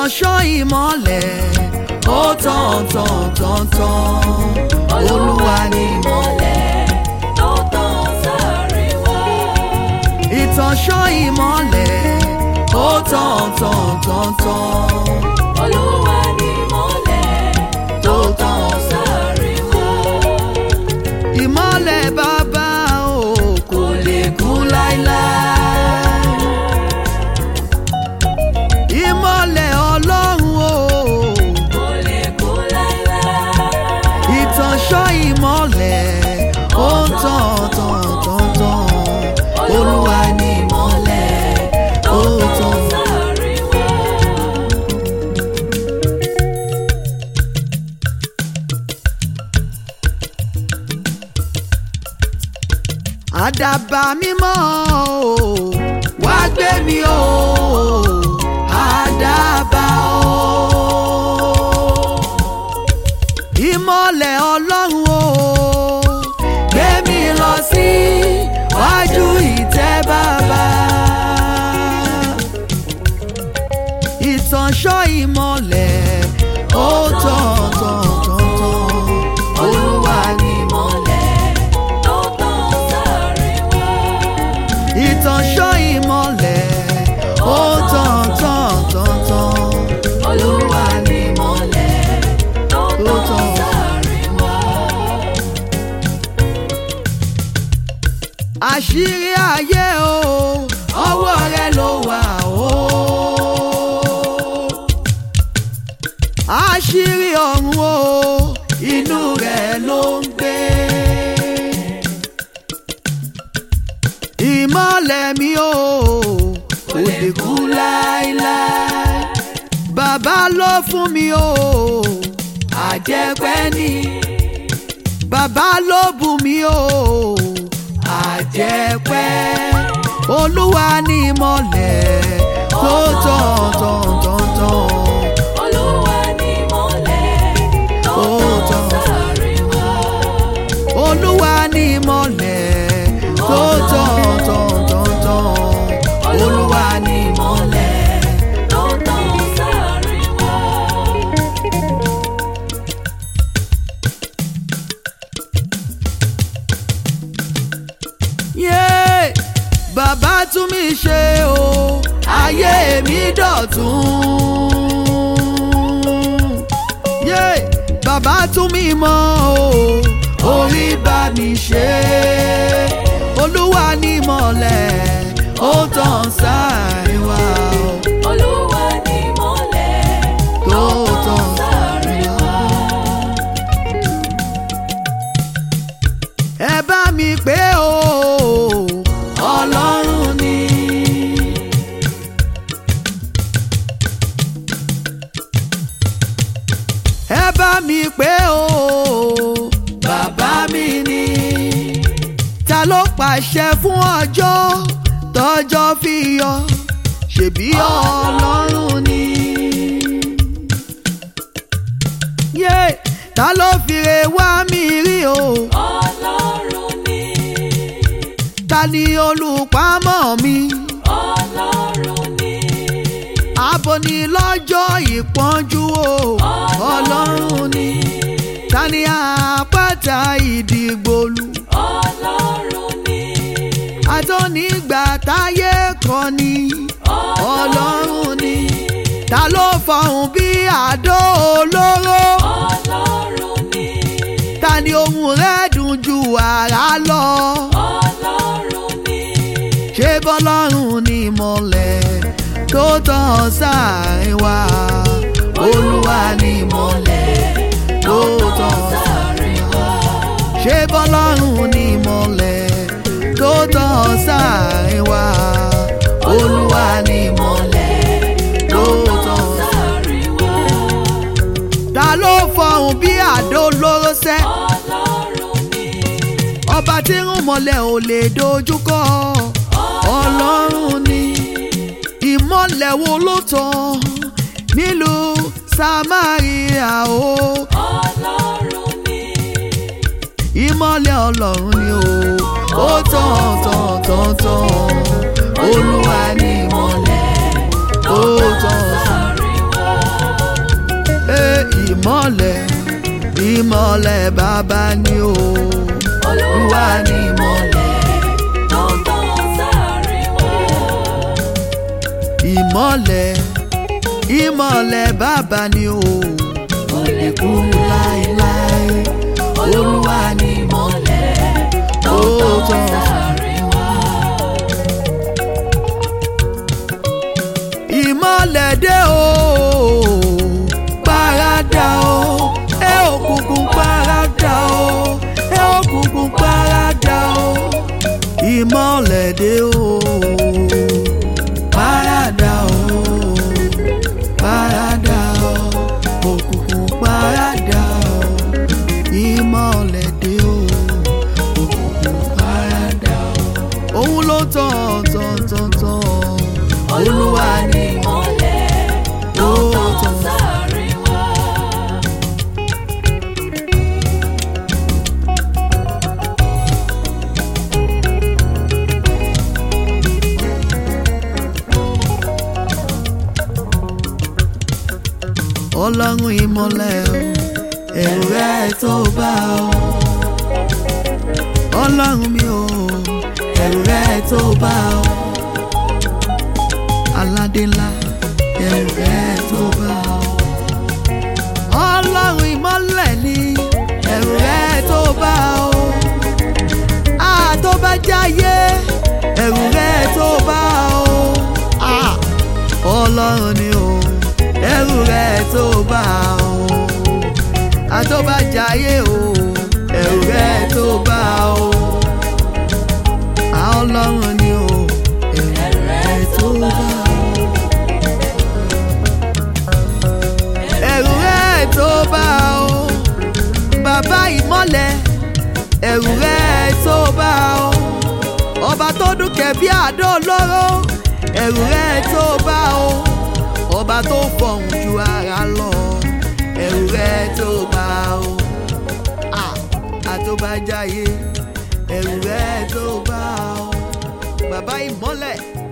ìtànṣán ìmọ́lẹ̀ ó tàn tàn tàn tàn olúwa ni ìmọ̀lẹ̀ tó tàn sáàrin wa. ìtànṣán ìmọ́lẹ̀ ó tàn tàn tàn tàn Olúwa ni ìmọ̀lẹ̀ tó tàn sáàrin wa. ìmọ́lẹ̀ bàbá o kò lè kú láíláí ìmọ́lẹ̀ ọlọ́run o Kò lè kú láíláí. ìtànṣán ìmọ́lẹ̀ ó ń tàn tàn tàn tàn olúwa ni ìmọ́lẹ̀ ó tàn. sáàrin wa. àdàbà mímọ́ o wá gbé mi o àdàbà o ìmọ̀lẹ̀ ọlọ́run o gbé mi lọ sí wájú ìtẹ́ bàbá ìtànṣọ́ ìmọ̀lẹ̀ ó tàn tàn tàn tàn olúwa ni Ìmọ̀lẹ̀ tó tàn sáàrin wa. ìtànṣọ́ ìmọ̀lẹ̀ ó tàn tàn tàn tàn Olúwa ni ìmọ̀lẹ̀ tó Tó tàn tàn. sáàrin wa. àṣírí ayé o ọwọ́ rẹ ló wà o àṣírí ọ̀run o inú rẹ ló ń gbé ìmọ̀lẹ̀ mi o kò lè kú láéláé bàbá ló fún mi o àjẹpẹ́ ni bàbá ló bù mí o àjẹpẹ́ olúwa ní ìmọ̀lẹ̀ tó tàn tàn tàn tàn Olúwa ni ìmọ̀lẹ̀ tó tàn sáàrin wa. olúwa ní ìmọ̀lẹ̀ tó tàn tàn tàn tàn olúwa ní ìmọ̀lẹ̀. tó tàn sáàrin wa. yé bàbá tún mi ṣe o ayé mi dọ̀tún. yé bàbá tún mi mọ́ o orí bá mi ṣe olúwa ní mọ̀lẹ́ ó tàn sáàrin wa o Olúwa ni ìmọ̀lẹ̀ tó tó tàn tàn sáàrin wa. ẹ bá mi pé o ọlọ́run ni. ẹ bá mi pé o bàbá mi ni. ta ló pàṣẹ fún ọjọ́ tọ́jọ́ fi yọ ṣebí ọlọ́run ni. yé ta ló fìrè wá mi rí o. Ọlọ́run ni. ta ni olùpamọ́ mi. Ọlọ́run ni. Abo ni lọ́jọ́ ìpọ́njú o. Ọlọ́run ni. Ta ni àpáta ìdìgbòlù. Ọlọ́run ni. Àtọ́nígbà táyé kan ni. Ọlọ́run ni. Ta ló fọhùn bí àdó olóró. Ọlọ́run ni. Ta ni ohùn rẹ̀ dùn ju àrá lọ. Ọlọ́run ni. Ṣé bọ́lọ́run ni ìmọ̀lẹ̀ tó tàn sáàrin wa? Olúwa ni ìmọ̀lẹ̀ tó tàn sáàrin wa. Ṣé bọ́lọ́run ni ìmọ̀lẹ̀ tó tàn sáàrin wa? Olúwa ni ìmọ̀lẹ̀ tó tàn sáàrin Sáàrin wa. Ta ló fọhùn bí àdó lóró sẹ́? Ọlọ́run ni. Ọba tí ń mọ̀lẹ̀ ò lè dojúkọ. Ọlọ́run ni ìmọ̀lẹ̀ wo ló tàn nílùú Samaria o. Ọlọ́run ni. Ìmọ̀lẹ̀ Ọlọ́run ni o. Ó tàn tàn tàn tàn. Olúwa ni ìmọ̀lẹ̀ ó tàn. Sáàrin wa. ìmọ̀lẹ̀ ìmọ̀lẹ̀ bàbá ni o Olúwa ni ìmọ́lẹ̀ tó tàn sáàrin wa. ìmọ̀lẹ̀ ìmọ̀lẹ̀ bàbá ni o Kò lè kú láéláé. Olúwa ni ìmọ́lẹ̀ tó tàn sáàrin wa. ìmọ̀lẹ̀ dé o parada o ẹ òkùnkùn parada o ẹ òkùnkùn parada o ìmọ̀lẹ̀ dé o parada o parada o òkùnkùn parada o ìmọ̀lẹ̀ dé o òkùnkùn parada o òun ló tàn tàn tàn tàn Olúwa ni ìmọ́lẹ̀ tó tàn sáàrin wa. ọlọ́run ìmọ̀lẹ̀ o ẹ̀rù rẹ̀ tó bá o ọlọ́run mi o ẹ̀rù rẹ̀ tó bá o aládé ńlá ẹ̀rù rẹ̀ tó bá o ọlọ́run ìmọ̀lẹ̀ ni ẹ̀rù rẹ̀ tó bá o àtọ́bàjáyé ẹ̀rù rẹ̀ tó bá o Ah, ọlọ́run ni o ẹ̀rù rẹ̀ tó bá o àtọ́bàjáyé o ẹ̀rù rẹ̀ tó bá o Ah, ọlọ́run ni o ẹ̀rù rẹ̀ tó bá o ẹ̀rù rẹ̀ tó bá o bàbá ìmọ̀lẹ̀ ẹ̀rù rẹ̀ tó bá o ọba tó dúnkẹ́ bí àdó olóró ẹ̀rù rẹ̀ tó bá o ọba tó fọ̀hún ju ara lọ ẹ̀rù rẹ̀ tó bá o Ah, àtọ́bàjáyé ẹ̀rù rẹ̀ tó bá o bàbá ìmọ̀lẹ̀